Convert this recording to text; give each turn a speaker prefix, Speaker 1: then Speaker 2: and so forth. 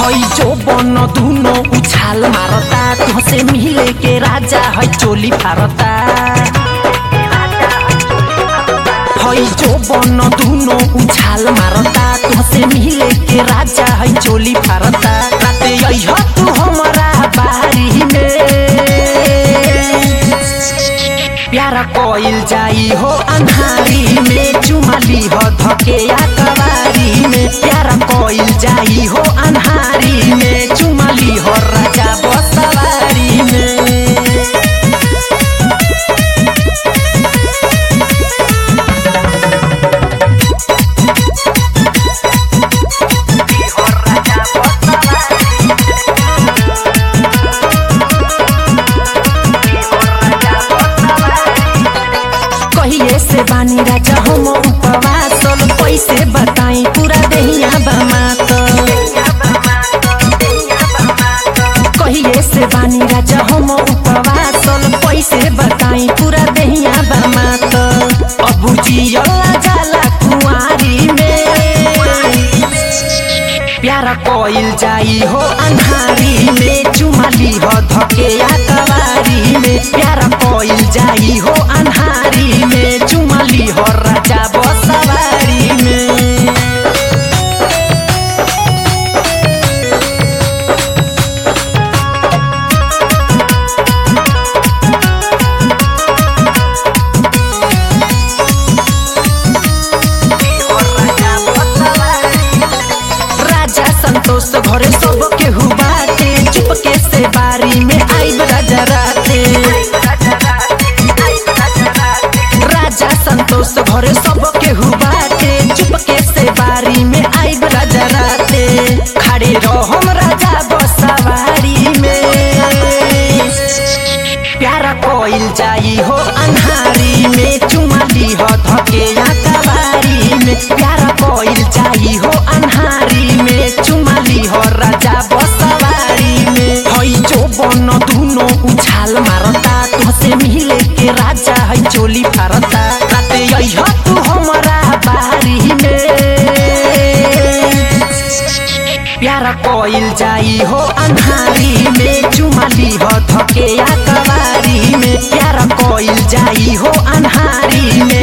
Speaker 1: हई जो बन दुनो उछाल मारता तुहसे मिले के राजा है चोली फारता हई जो बन दुनो उछाल मारता तुहसे मिले के राजा है चोली फारता राते अइह तू हमरा बारी में प्यारा कोइल जाई हो अन्हारी में चुमाली हो धके या कवारी में प्यारा कोइल जाई हो अन्हारी में चुमाली हो राजा बसवारी में कहिए से बानी राजा हम उपवासल कैसे बताई पूरा देहिया बमात कहिए से बानी राजा हम उपवासल कैसे बताई पूरा देहिया बमात अबू जियला जाला कुंवारी में प्यारा कोइल जाई हो अन्हारी में चुमाली हो धके या कवारी में प्यारा कोइल जाई हो अन्हारी में चुमाली हो राजा बसवारी में राजा संतोष घरे सब केहू बाटे चुपके से बारी में आइब राजा राते राजा संतोष घरे सब केहू बाटे चुपके से बारी में आइब राजा राते खड़े रहम राजा बसवारी में प्यारा कोइल जाई हो अन्हारी में चुमाली हो धके या कवारी में प्यारा कोइल जाई हो अन्हारी में चुमाली हो राजा बसवारी में हई जो बन दुनो उछाल मारता तुहसे मिले के राजा है चोली फारता राते अइह तू हमरा बारी में प्यारा कोइल जाई हो अन्हारी में चुमाली हो धके या कवारी में प्यारा कोइल जाई हो अन्हारी में